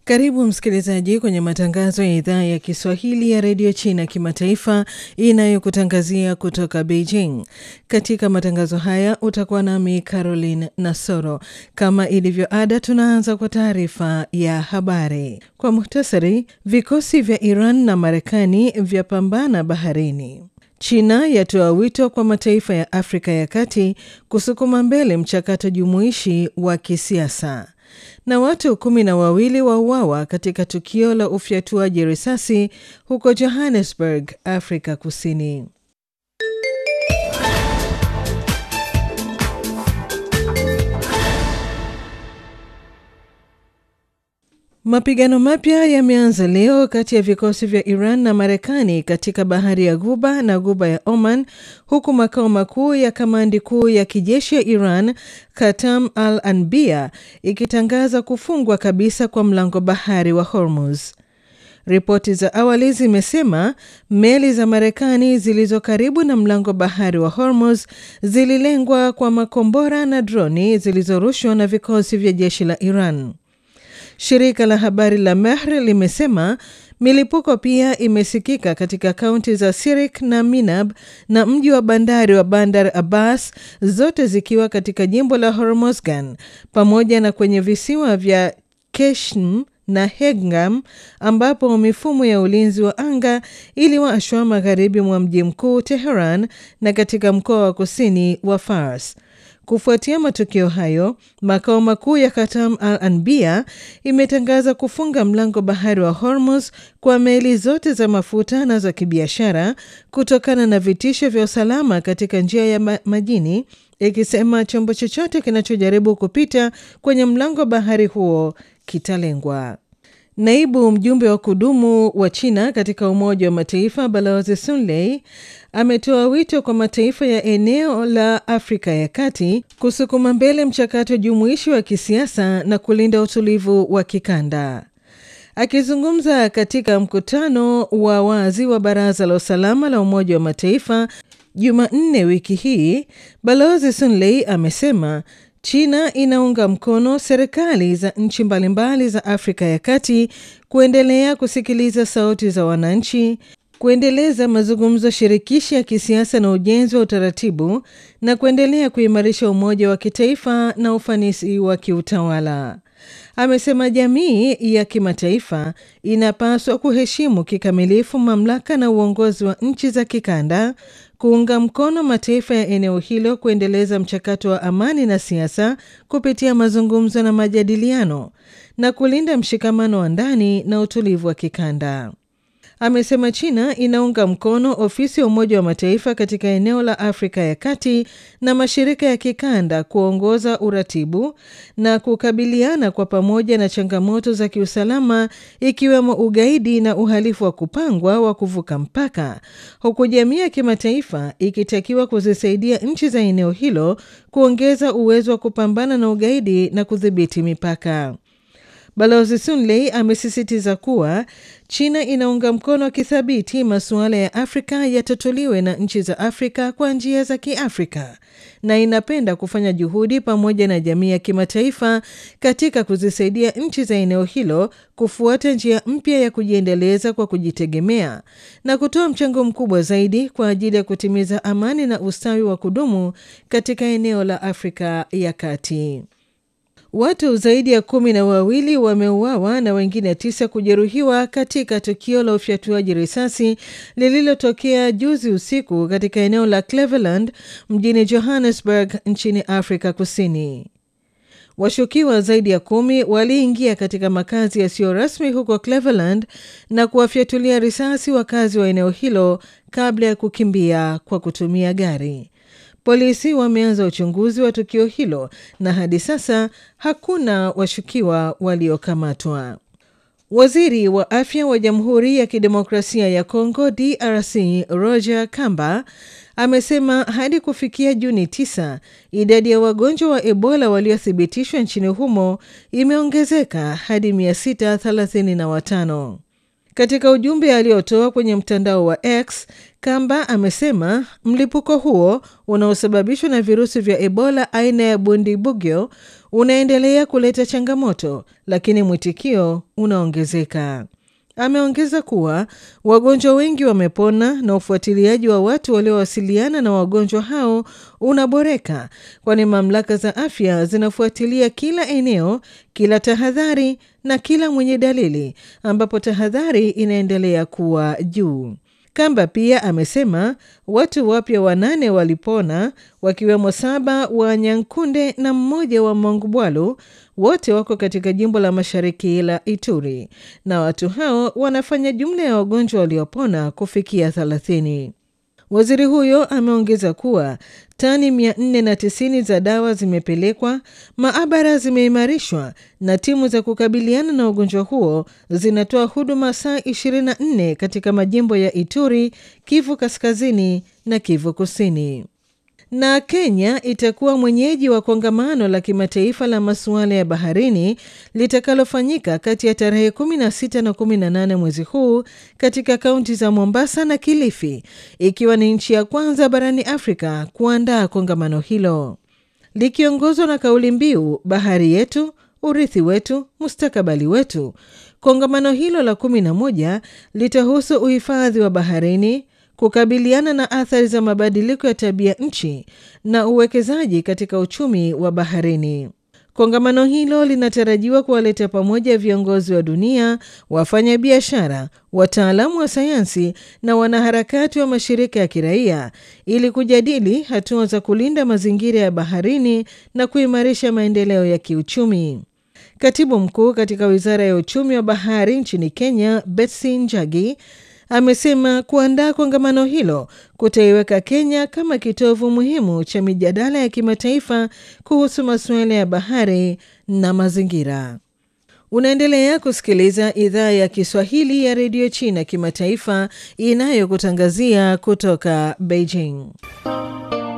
Karibu msikilizaji kwenye matangazo ya idhaa ya Kiswahili ya redio China kimataifa inayokutangazia kutoka Beijing. Katika matangazo haya utakuwa nami Caroline Nasoro. Kama ilivyo ada, tunaanza kwa taarifa ya habari kwa muhtasari. Vikosi vya Iran na Marekani vyapambana baharini. China yatoa wito kwa mataifa ya Afrika ya Kati kusukuma mbele mchakato jumuishi wa kisiasa na watu kumi na wawili wauawa katika tukio la ufyatuaji risasi huko Johannesburg, Afrika Kusini. Mapigano mapya yameanza leo kati ya vikosi vya Iran na Marekani katika bahari ya Ghuba na Ghuba ya Oman, huku makao makuu ya kamandi kuu ya kijeshi ya Iran, Katam al Anbia, ikitangaza kufungwa kabisa kwa mlango bahari wa Hormuz. Ripoti za awali zimesema meli za Marekani zilizo karibu na mlango bahari wa Hormuz zililengwa kwa makombora na droni zilizorushwa na vikosi vya jeshi la Iran. Shirika la habari la Mehr limesema milipuko pia imesikika katika kaunti za Sirik na Minab na mji wa bandari wa Bandar Abbas, zote zikiwa katika jimbo la Hormozgan, pamoja na kwenye visiwa vya Keshm na Hegam ambapo mifumo ya ulinzi wa anga iliwashwa magharibi mwa mji mkuu Teheran na katika mkoa wa kusini wa Fars. Kufuatia matukio hayo, makao makuu ya Katam al Anbia imetangaza kufunga mlango bahari wa Hormuz kwa meli zote za mafuta na za kibiashara kutokana na vitisho vya usalama katika njia ya majini, ikisema chombo chochote kinachojaribu kupita kwenye mlango bahari huo kitalengwa. Naibu mjumbe wa kudumu wa China katika Umoja wa Mataifa Balozi Sun Lei ametoa wito kwa mataifa ya eneo la Afrika ya Kati kusukuma mbele mchakato jumuishi wa kisiasa na kulinda utulivu wa kikanda. Akizungumza katika mkutano wa wazi wa Baraza la Usalama la Umoja wa Mataifa Jumanne wiki hii, Balozi Sun Lei amesema China inaunga mkono serikali za nchi mbalimbali za Afrika ya Kati kuendelea kusikiliza sauti za wananchi, kuendeleza mazungumzo shirikishi ya kisiasa na ujenzi wa utaratibu na kuendelea kuimarisha umoja wa kitaifa na ufanisi wa kiutawala. Amesema jamii ya kimataifa inapaswa kuheshimu kikamilifu mamlaka na uongozi wa nchi za kikanda, kuunga mkono mataifa ya eneo hilo kuendeleza mchakato wa amani na siasa kupitia mazungumzo na majadiliano na kulinda mshikamano wa ndani na utulivu wa kikanda. Amesema China inaunga mkono ofisi ya Umoja wa Mataifa katika eneo la Afrika ya Kati na mashirika ya kikanda kuongoza uratibu na kukabiliana kwa pamoja na changamoto za kiusalama ikiwemo ugaidi na uhalifu wa kupangwa wa kuvuka mpaka, huku jamii ya kimataifa ikitakiwa kuzisaidia nchi za eneo hilo kuongeza uwezo wa kupambana na ugaidi na kudhibiti mipaka. Balozi Sun Lei amesisitiza kuwa China inaunga mkono kithabiti masuala ya Afrika yatatuliwe na nchi za Afrika kwa njia za Kiafrika na inapenda kufanya juhudi pamoja na jamii ya kimataifa katika kuzisaidia nchi za eneo hilo kufuata njia mpya ya kujiendeleza kwa kujitegemea na kutoa mchango mkubwa zaidi kwa ajili ya kutimiza amani na ustawi wa kudumu katika eneo la Afrika ya Kati. Watu zaidi ya kumi na wawili wameuawa na wengine tisa kujeruhiwa katika tukio la ufyatuaji risasi lililotokea juzi usiku katika eneo la Cleveland mjini Johannesburg nchini Afrika Kusini. Washukiwa zaidi ya kumi waliingia katika makazi yasiyo rasmi huko Cleveland na kuwafyatulia risasi wakazi wa eneo hilo kabla ya kukimbia kwa kutumia gari. Polisi wameanza uchunguzi wa tukio hilo na hadi sasa hakuna washukiwa waliokamatwa. Waziri wa afya wa Jamhuri ya Kidemokrasia ya Kongo DRC Roger Kamba amesema hadi kufikia Juni 9 idadi ya wagonjwa wa Ebola waliothibitishwa nchini humo imeongezeka hadi 635. Katika ujumbe aliotoa kwenye mtandao wa X, Kamba amesema mlipuko huo unaosababishwa na virusi vya Ebola aina ya Bundibugyo unaendelea kuleta changamoto, lakini mwitikio unaongezeka. Ameongeza kuwa wagonjwa wengi wamepona na ufuatiliaji wa watu waliowasiliana na wagonjwa hao unaboreka, kwani mamlaka za afya zinafuatilia kila eneo, kila tahadhari na kila mwenye dalili, ambapo tahadhari inaendelea kuwa juu. Kamba pia amesema watu wapya wanane walipona wakiwemo saba wa Nyankunde na mmoja wa Mongubwalu, wote wako katika jimbo la mashariki la Ituri, na watu hao wanafanya jumla ya wagonjwa waliopona kufikia 30. Waziri huyo ameongeza kuwa tani 490 za dawa zimepelekwa, maabara zimeimarishwa na timu za kukabiliana na ugonjwa huo zinatoa huduma saa 24 katika majimbo ya Ituri, Kivu Kaskazini na Kivu Kusini. Na Kenya itakuwa mwenyeji wa kongamano la kimataifa la masuala ya baharini litakalofanyika kati ya tarehe 16 na 18 mwezi huu katika kaunti za Mombasa na Kilifi, ikiwa ni nchi ya kwanza barani Afrika kuandaa kongamano hilo likiongozwa na kauli mbiu bahari yetu, urithi wetu, mustakabali wetu. Kongamano hilo la 11 litahusu uhifadhi wa baharini kukabiliana na athari za mabadiliko ya tabia nchi na uwekezaji katika uchumi wa baharini. Kongamano hilo linatarajiwa kuwaleta pamoja viongozi wa dunia, wafanyabiashara, wataalamu wa sayansi na wanaharakati wa mashirika ya kiraia ili kujadili hatua za kulinda mazingira ya baharini na kuimarisha maendeleo ya kiuchumi. Katibu mkuu katika wizara ya uchumi wa bahari nchini Kenya, Betsy Njagi amesema kuandaa kongamano hilo kutaiweka Kenya kama kitovu muhimu cha mijadala ya kimataifa kuhusu masuala ya bahari na mazingira. Unaendelea kusikiliza idhaa ya Kiswahili ya redio China kimataifa inayokutangazia kutoka Beijing.